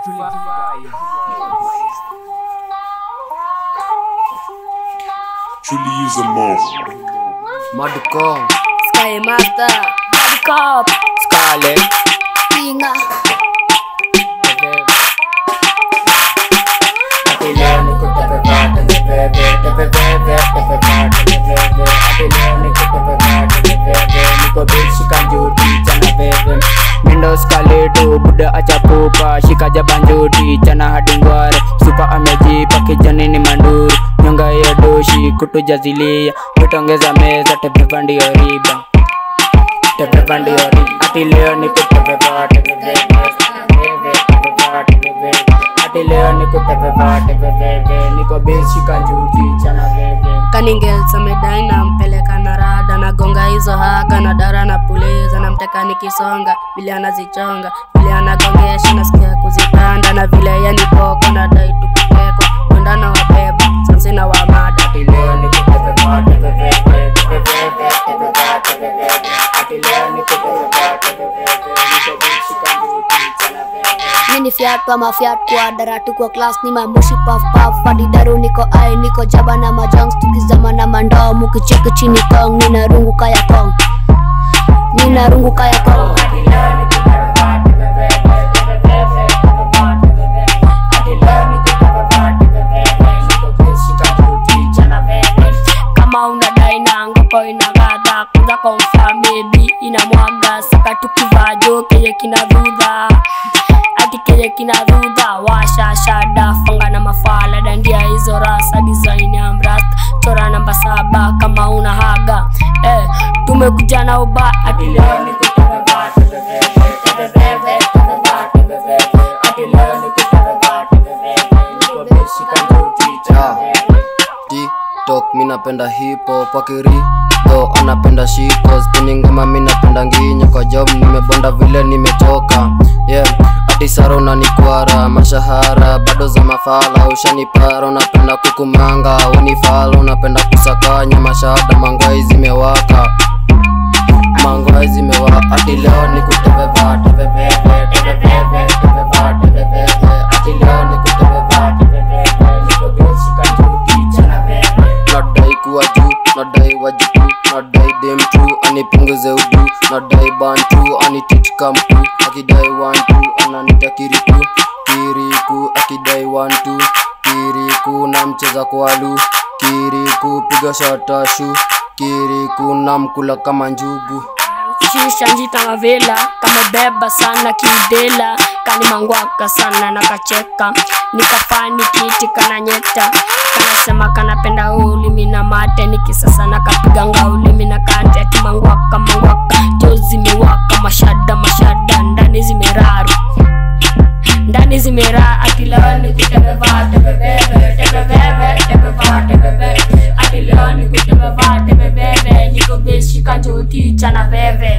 Truly use a mouth. Madcom, Sky Master, Bad Cop, Scarlet, Pinga, Skaleto buda acha pupa shika jabanjoti chana hadi ngware supa amejipa kijani ni manduru nyonga ya doshi kutujazilia kutongeza meza tebeba ndio riba tebeba ndio riba ati leo ni kutebeba tebeba ati leo ni kutebeba tebeba niko base shika njuti chana bebe Kaningel samedai na mpeleka na rada nagonga hizo haga na dara na puliza na mteka nikisonga vile anazichonga vile anagongesha nasikia kuzipanda na vile yanipoko na dai tukupekwa kwenda na wabeba sansi na wamada ati leo ni kutebeba tebeba tebeba tebeba ati leo ni kutebeba tebeba niko base shika njuti chana bebe mini fiat kwa mafiat kwa daratu kwa class ni mamushi paf paf hadi daru niko ai niko jaba na majongs tukizama na mandoo mukicheki chini kong nina rungu kaya kong nina rungu kaya kong kama unadai na ngoko inagadha kuza confirm maybe inamwaga saka tukivaa jo kenye kina dhudha ati kenye kina dhudha washa shada fanga na mafala dandia hizo rasa design ya mrasta chora namba saba kama una haga eh, tumekuja na uba ati leo ni TikTok mi napenda hip hop akiri to anapenda shiko spini ngoma mi napenda nginyo kwa job nimebonda vile nimechoka yeah ati saro unanikwara mashahara bado za mafala ushanipara unapenda kukumanga unifala unapenda kusakanya mashahada mangwai zimewaka mangwai zimewaka ati leo ni kutebeva tebebebe tebebebe tebeba tebebebe ati leo ni kutebeva tebebebe niko besi kanjuti chana bebe nadai kuwa juu nadai wajibu nadai dem tu anipunguze udu nadai bantu anitichka mtu akidai wantu ananita kiriku kiriku akidai wantu kiriku na mcheza kwalu kiriku piga shatashu kiriku na mkula kama njugu shisha njita mavela kamebeba sana kiudela kani mangwaka sana nakacheka nikafani kiti kana nyeta kanasema kanapenda ulimi na mate nikisasa nakapiga ngaulimi na kante ati mangwaka mangwaka jo zimewaka mashada mashada ndani zimeraru ndani zimeraa ati leo ni kutebeva tebebebe tebebebe tebeva tebebe ati leo ni kutebeva tebebebe niko beshika njoti chana veve